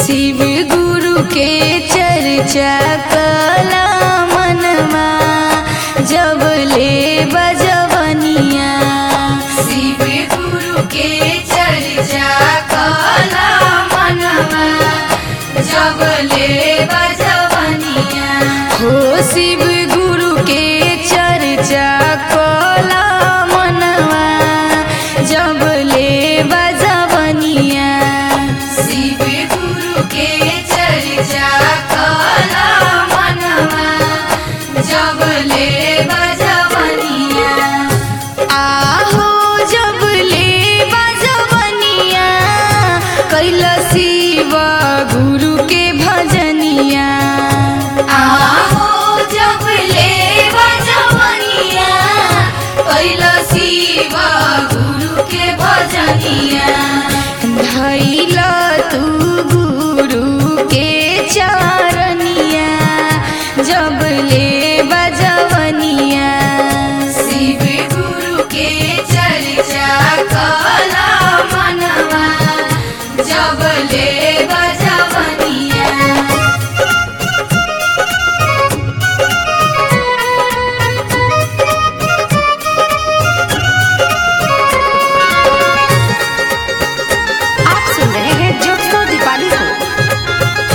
शिव गुरु के चर्चा कला मनमा जब ले बजवनिया शिव गुरु के चर्चा कला मनमा जब ले बजवनिया हो शिव गुरु के चर्चा कला मनवा जब ले बजवनिया शिव गुरु के चर्चा कला मनवा जब ले बजवनिया आहो जब ले बजवनिया कैल शिव गुरु के भजनिया आहो जब ले बजवनिया कैल शिव गुरु के भजनिया धैल तू गुरु के चरनिया जब ले बजवनिया शिव गुरु के चर्चा कला मनवा जब ले बजवनिया आप सुन रहे हैं ज्योत्सना दीपाली को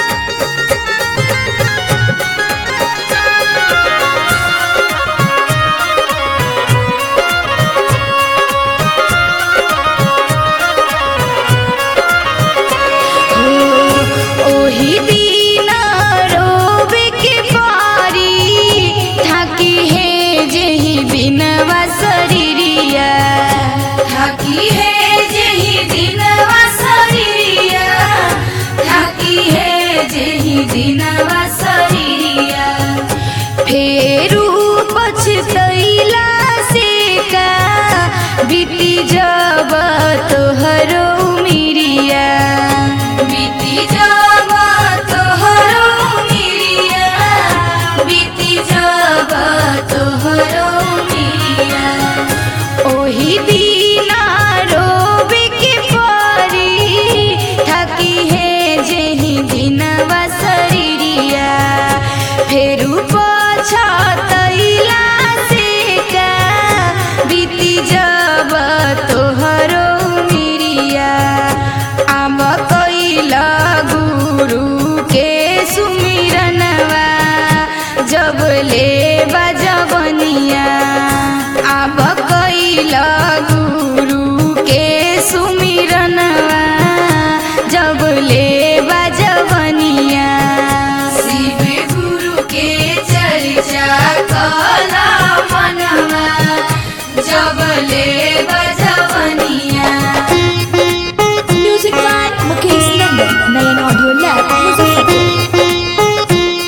ओही दिन रोबे के पारी थाकी है जेही बिनवा शरीरिया थाकी है जेही दिनवा शरीरिया थाकी है जेही दिनवा शरीरिया फेरू पछतैला से का बीती जब तोहरो मिरिया बीती जब तोहरो मिरिया बीती जब तोहरो मिरिया ओही दिना रोबे के परी थकी है जेही दिनवा शरीरिया फेरू पछतैला से का बीती जब तोहरो मिरिया आम कैल गुरु के सुमिरनवा जब ले बजवनिया आब कैल गुरु के सुमिरनवा जब ले बजवनिया शिव गुरु के चर्चा कला मनवा जब ले बजवनिया music by Mukesh Nandan Nayan audio lab Muzaffarpur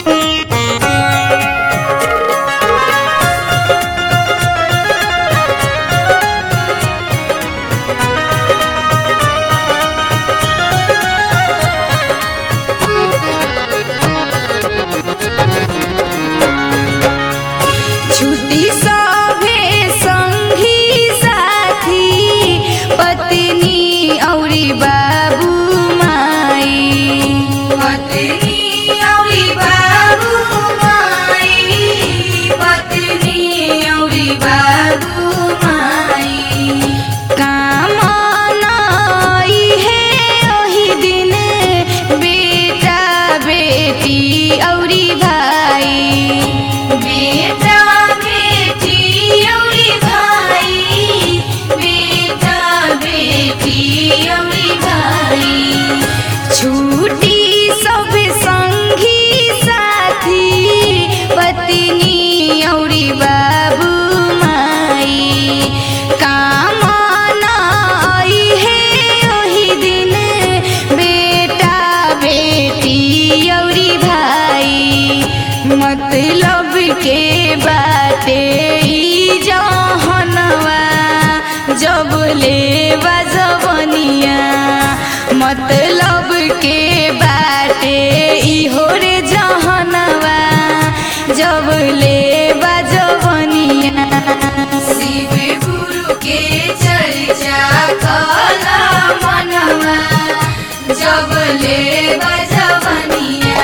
छुट्टी सभे संगी साथी पत्नी औरी बाबू माई पत्नी औरी बाबू माई पत्नी औरी बाबू माई काम नाई है ओही दिन बेटा बेटी औरी भाई बेटा बेटी औरी भाई बेटा बेटी औरी भाई छूटी सब संगी साथी पत्नी औरी बाबू माई काम नाई है ओही दिन बेटा बेटी औरी भाई मतलब के बाते ई जहनवा जब ले बजवनिया मतलब के बाटे इहो रे जहनवा जब ले बजवनिया शिव गुरु के चर्चा कला मनवा जब ले बजवनिया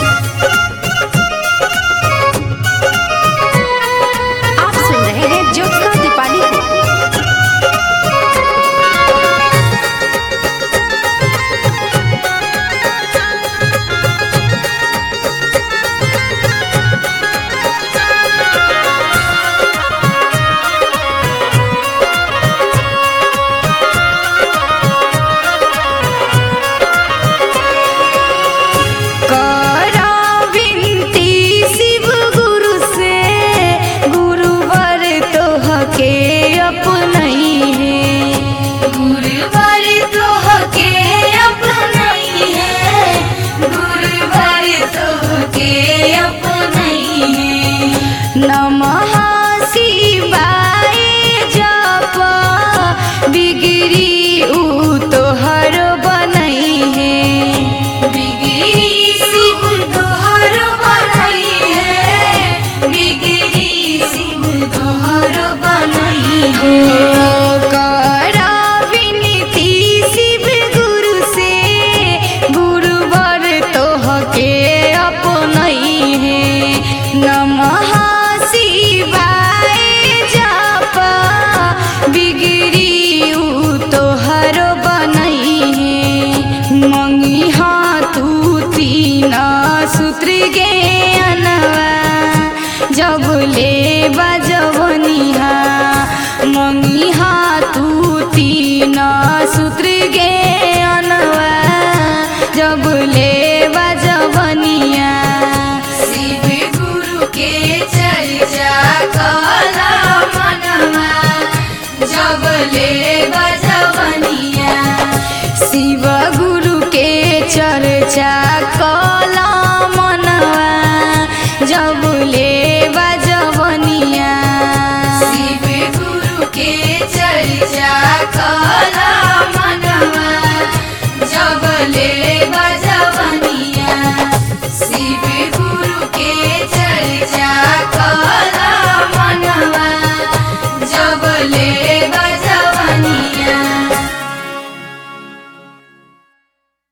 आप सुन रहे हैं ज्योत्सना दीपाली को करा विनती शिव गुरु से गुरुवर तोहके अपनई है गुरुवर तोहके अपनई है गुरुवर तोहके अपनई है नमः शिवाय जप बिगड़ी ऊ तोहर बनई है बिगड़ी शिव तोहर बनई है बिगड़ी शिव तोहर बनई है करा विनती शिव गुरु से गुरुवर तोहके अपनई है नमः शिवाय जप बिगड़ी ऊ तोहर बनई है मंगी तू तीन सूत्र गे अनवा जब ले बजवनिहा मंगी तू तीन सूत्र गे अनवा जब ले बजवनिया शिव गुरु के चर्चा कला मनवा जब ले बजवनिया शिव गुरु के चर्चा कर